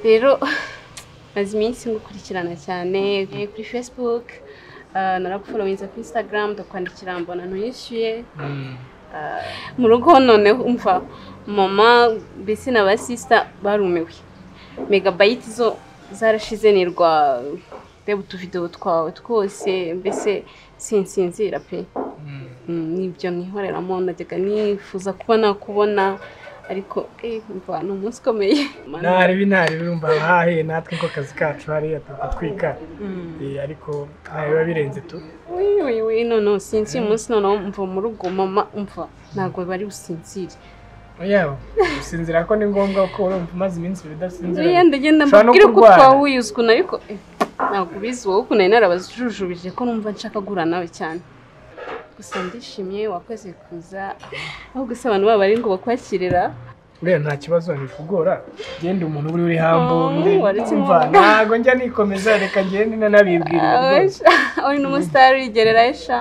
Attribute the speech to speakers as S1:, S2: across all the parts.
S1: rero maze iminsi ngukurikirana cyane eh, kuri facebook ah, naragufolowinze kuri instagram ndakwandikira mbona ntuyishyuye Ah, mu rugo noneho umva mama mbese na ba sisita barumiwe megabayiti zo zarashize nirwa reba utuvidewo twawe twose mbese sinsinzira pe Mm, nibyo nihoreramo najyaga nifuza kuba nakubona ariko eh, umva ni umunsi ukomeye
S2: ntaribi ntaribi urumva hahe natwe ko akazi kacu hariya turatwika ariko aha biba birenze tu
S1: Wi, wi, wi, noneho sinzira umunsi noneho mva mu rugo mama umva ntabwo bari businzire
S2: yaba gusinzira ko ni ngombwa kuko urumva umaze iminsi ibiri udasinzira
S1: yenda ngenda
S2: ushobora no
S1: mbabwire ko
S2: kurwara.
S1: twawuyuze ukuntu ariko eh, ntabwo ubizi wowe ukuntu nari narabajujubije ko numva nshaka guhura nawe cyane gusa ndishimye wakoze kuza aho gusa abantu baba bari ngo bakwakirira
S2: rero nta kibazo ntikugora genda umuntu uba uri hambo
S1: Oh, waretse inkono.
S2: ntabwo njya nikomeza reka ngende nanabibwira rwose.
S1: uri n'umusitari urigerera esha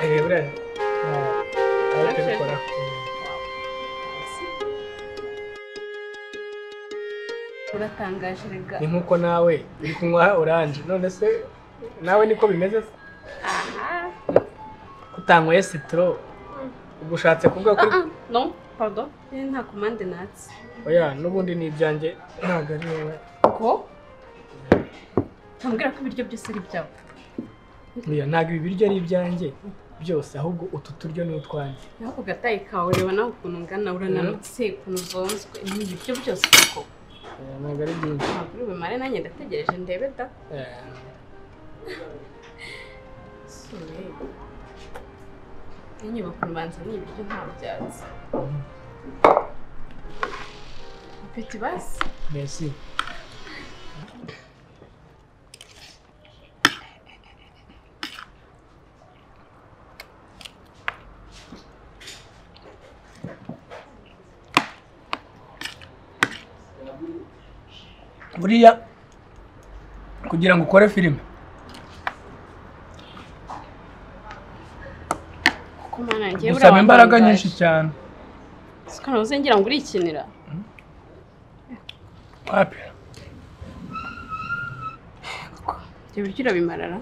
S2: Eh, buriya nta- ntabikora.
S1: uratangaje rega
S2: ni nkuko nawe uri kunywa oranje none se nawe niko bimeze se kutanyweye sitoro ubwo ushatse kuvuga ko
S1: Ah, ah, no pardon Eh, nta komande natse
S2: oya n'ubundi ni ibyanjye ntabwo ari wowe
S1: ko ntambwira ko ibiryo byose ari ibyawe
S2: Oya, ntabwo ibi biryo ari ibyanjye byose ahubwo utu turyo ni utwanjye
S1: naho ku gatayi kawe ureba nawe ukuntu ungana urananutse ukuntu uzonzwe ni ibiryo byose koko
S2: Oya, ntabwo ari byinshi
S1: ntabwo uri bumare nanjye ndategereje ndebe da
S2: Eh,
S1: sure inyubako ubanza ni ibiryo nta byatsi apeti basi
S2: merci buriya kugira ngo ukore filime
S1: kuko mana njyewe
S2: gusaba imbaraga nyinshi cyane
S1: siko nabuze ngira ngo urikinira
S2: wapi
S1: koko ibyo biryo urabimarara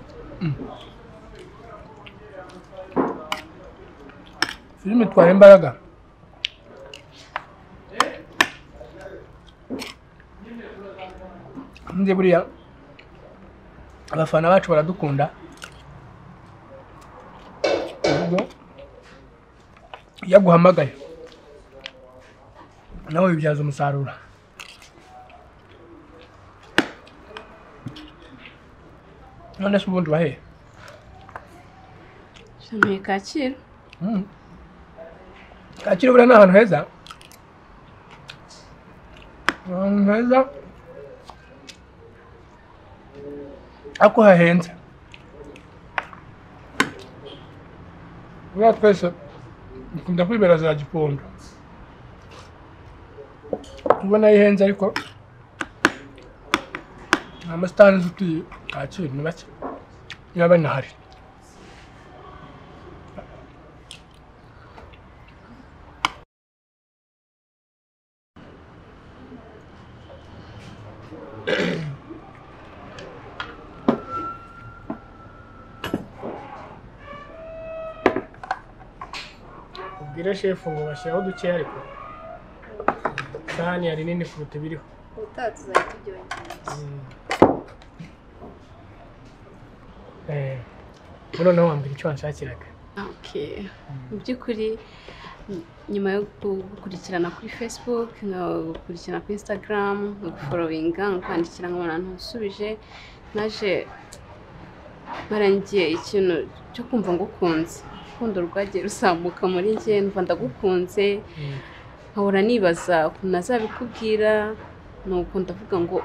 S2: filime itwara imbaraga ndi buriya abafana bacu baradukunda ubwo iyo aguhamagaye nawe bibyaza umusaruro none se ubundi waheye
S1: jantuye kacyiru
S2: Mm. Kacyiru buriya ni ahantu heza Ni ahantu heza ariko hahenze buriya twese dukunda kwibera za gipondo ubona ihenze ariko nta masitani nzi utuye kacyiru ni bake niba banahari ubwire shefu ngo bashyiraho dukeya ariko isahani hari nini kuruta ibiriho
S3: ubutaha tuzajya tubyongera
S2: Eh, buno nawe wambwira icyo wanshakiraga
S1: Okay. mu by'ukuri n- nyuma yo gukurikirana kuri facebook gukurikirana kuri instagram guforowinga kwandikira nkabona ntusubije naje barangiye ikintu cyo kumva ngukunze urukundo rwagiye ruzamuka muri njye numva ndagukunze nkahora nibaza ukuntu nazabikubwira nuko ndavuga ngo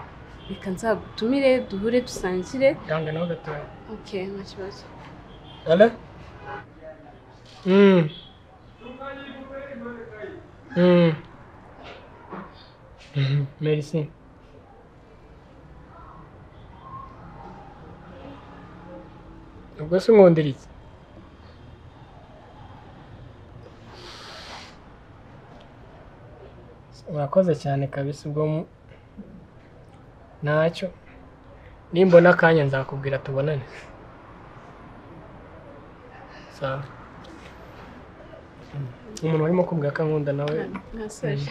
S1: reka nzagutumire duhure dusangire
S2: yanga nawe gatoya
S1: okay nta kibazo
S2: ale Mm. Mm. Mhm, merci ubwo se nkundira iki urakoze cyane kabisa ubwo mu- ntacyo nimbona akanya nzakubwira tubonane sawa Mm. umuntu warimo kubwira ko ankunda nawe
S1: mwasoje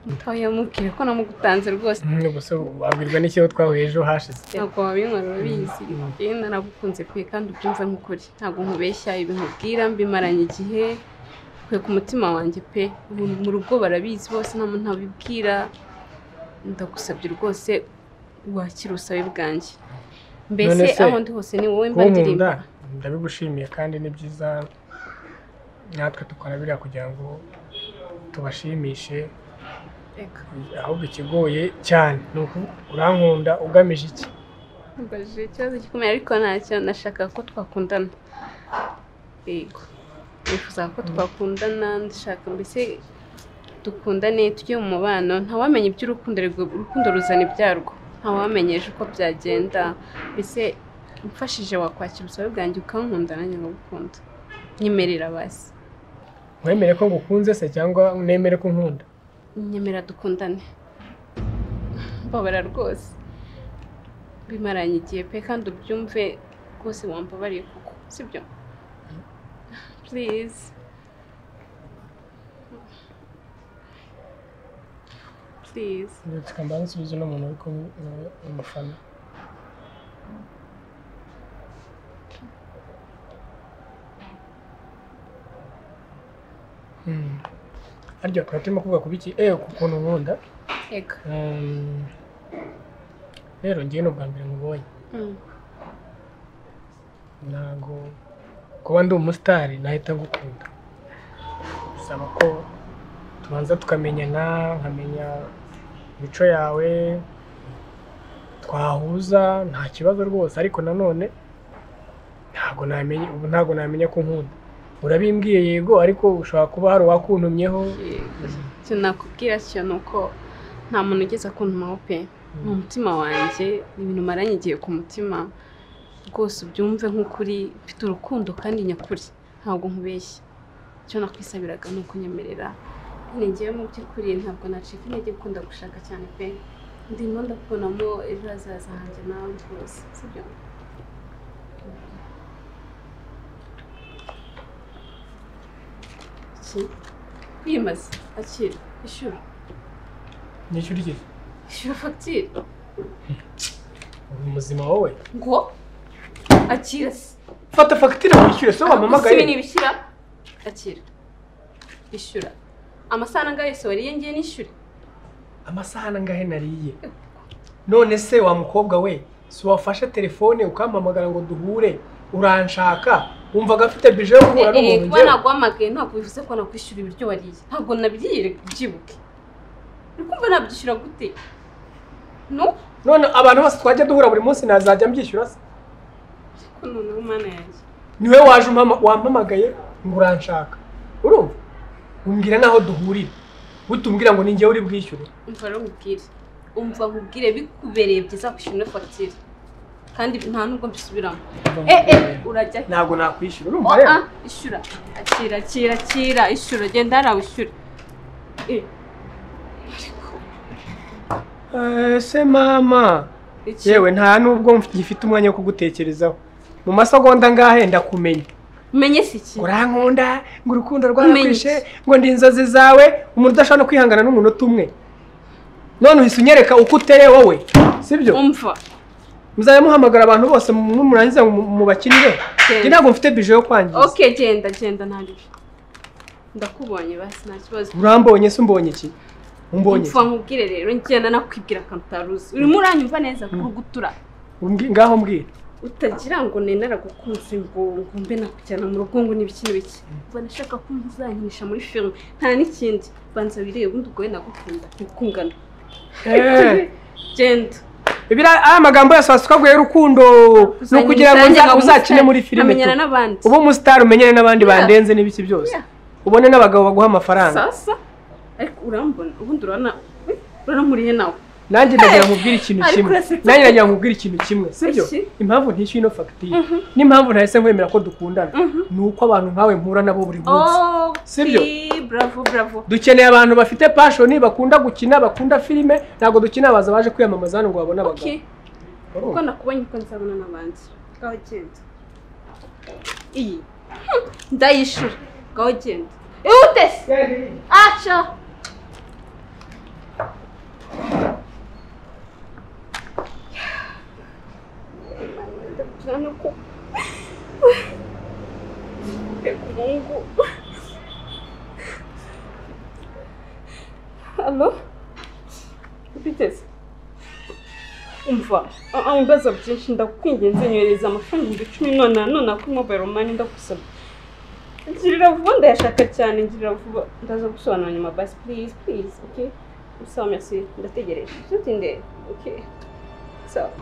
S1: mutoya mubwire ko namugutanze rwose
S2: Mm, ubwo se wabwirwa n'ikibazo twahuye ejo hashize
S1: ntabwo wabinywa urabizi yewe naragukunze kwe kandi ubyumva nk'ukuri ntabwo nkubeshya ibintu ubwira mbimaranye igihe kwe ku mutima wanjye pe ubu mu rugo barabizi bose nta muntu abibwira ndagusabye rwose wakira ubusabe bwanjye mbese
S2: None se,
S1: aho ndi hose ni wowe mba
S2: kunkunda
S1: ndirimba
S2: ndabigushimiye kandi ni byiza natwe dukora biriya kugira ngo tubashimishe
S1: Reka,
S2: ahubwo ikigoye cyane ni uku urankunda ugamije iki
S1: mbajije ikibazo gikomeye ariko ntacyo nashakaga ko twakundana yego nifuzaga ko twakundana ndashaka mbese dukundane tujye mu mubano ntawamenya iby'urukundo ariko urukundo ruzana ibyarwo ntawamenya ejo uko byagenda mbese umfashije wakwakira ubusabe bwanjye ukankunda nanjye nkagukunda nyemerera basi
S2: wemere ko ngukunze se cyangwa unemere ko nkunda
S1: nyemera dukundane mbabara rwose bimaranye igihe pe kandi ubyumve rwose wambabariye kuko sibyo please please
S2: reka mbanze nsubize uno muntu uri kumwe nawe umufana Hmm. arya twari turimo kuvuga ku biki ewe ku kuntu nkunda
S1: ega
S2: Um, rero ngewe ni ubwa mbere nkubonye
S1: Mm.
S2: ntabwo kuba ndi umusitari nahita gukunda bisaba ko tubanza tukamenyana nkamenya imico yawe twahuza nta kibazo rwose ariko nanone ntabwo namenya ubu ntabwo namenya ko nkunda urabimbwiye yego ariko ushobora kuba hari uwakuntumyeho
S1: Yego. icyo nakubwira cyo ni uko nta muntu ugeze akuntumaho pe ni umutima wanjye ni ibintu maranye igihe ku mutima rwose ubyumve nk'ukuri mfite urukundo kandi nyakuri ntabwo nkubeshya icyo nakwisabiraga ni ukunyemerera ningewe mu by'ukuri ntabwo nacika intege kuko ndagushaka cyane pe ndimo ndakubonamo ejo hazaza hanjye nawe rwose sibyo Iki? kwimaza akira ishyura
S2: nyishyurikije
S1: ishyura fagitire
S2: muzima wowe
S1: ngo akira se
S2: fata fagitire wishyure se
S1: gusiba
S2: wamamagaye
S1: ntibishyira akira ishyura amasaha angahe se wariye ngiye nishyure
S2: amasaha angahe nariye none se wa mukobwa we si wafashe telefone ukampamagara ngo duhure uranshaka wumvaga afite bije yo guhura
S1: Eh, eh, kuba
S2: n'umuntu njyewe
S1: naguhamagaye ntabwo bivuze ko nakwishyura ibiryo wariye ntabwo nabiriye reka ubyibuke uri kumva nabyishyura gute no
S2: none abantu bose twajya duhura buri munsi nazajya mbyishyura se
S1: ariko noneho mana yanjye
S2: niwe waje umpama- wampamagaye ngo uranshaka urumva umbwira n'aho duhurira utubwira ngo ni njyewe uri bwishyure
S1: umva rero nkubwire umva nkubwire bikubereye byiza kwishyura ino fagitire kandi nta nubwo mbisubiramo eh eh urajya he?
S2: ntabwo nakwishyura urumva rero
S1: Ah, ishyura akira akira akira ishyura genda hariya wishyure Eh,
S2: Eh, se mama
S1: iki?
S2: yewe nta nubwo ngifite umwanya wo kugutekerezaho mu masegonda ngahe ndakumenya
S1: umenye si iki
S2: urankunda ngo urukundo
S1: rwarakwishe,
S2: ngo ndi inzozi zawe umuntu udashobora no kwihangana n'umunota umwe none uhise unyereka uko uteye wowe sibyo
S1: umva
S2: muzajya muhamagara abantu bose numurangiza mubakinire
S1: Njye
S2: ntabwo mfite bije yo kwangiza
S1: ok genda genda ntabyo ndakubonye basi nta kibazo
S2: urambonye se umbonye iki umbonye
S1: umva nkubwire rero ngenda nakwibwira akantu utaruzi urimo uranyumva neza kurugutura
S2: ngaho mbwira
S1: utagira ngo nenaragukunze ngo ngo mbe nakujyana mu rugo ngo n'ibiki n'ibiki mba nashaka ko muzanyinisha muri filime nta n'ikindi banza wirebe ubundi ubwo we nagukunda ntikungana genda
S2: aya magambo yose wasukabwiye y'urukundo ni ukugira ngo
S1: Uzanyinisha,
S2: uza-
S1: ngo
S2: uzakine muri
S1: umusitari,
S2: filime
S1: amenyana
S2: tu.
S1: n'abandi
S2: ube umusitari umenyere n'abandi
S1: Yeah.
S2: bandenze n'ibiki byose
S1: Yeah.
S2: ubone n'abagabo baguha amafaranga
S1: sasa ariko urambona ubundi urabona uranamuriye nawe
S2: nanjye ndagira ngo nkubwire ikintu
S1: Ariko
S2: kimwe
S1: urasetse.
S2: nanjye ndagira ngo nkubwire ikintu kimwe sibyo
S1: Iki?
S2: impamvu ntishyuye ino fagitire n'impamvu ntahise nkwemera ko dukundana ni uko abantu nkawe mpura nabo buri munsi
S1: Oh,
S2: Sibyo?
S1: si, bravo bravo
S2: dukeneye abantu bafite pashoni bakunda gukina bakunda filime ntabwo dukeneye abaza baje kwiyamamaza hano ngo babone abagabo
S1: okay kuko
S2: Urumva?
S1: nakubonye uko nzabona n'abandi ngaho genda iyi ndayishura ngaho genda ihutese aca Reka umuhungu. Allo? Biteze. umva ah, ah, ibibazo byinshi ndakwinginze nyohereza amafaranga ibihumbi icumi none none kuri mobile money ndagusaba ngirira vuba ndayashaka cyane ngirira vuba ndaza gusobanura nyuma basi please please okay usaba merci ndategereje nshuti ndende okay sawa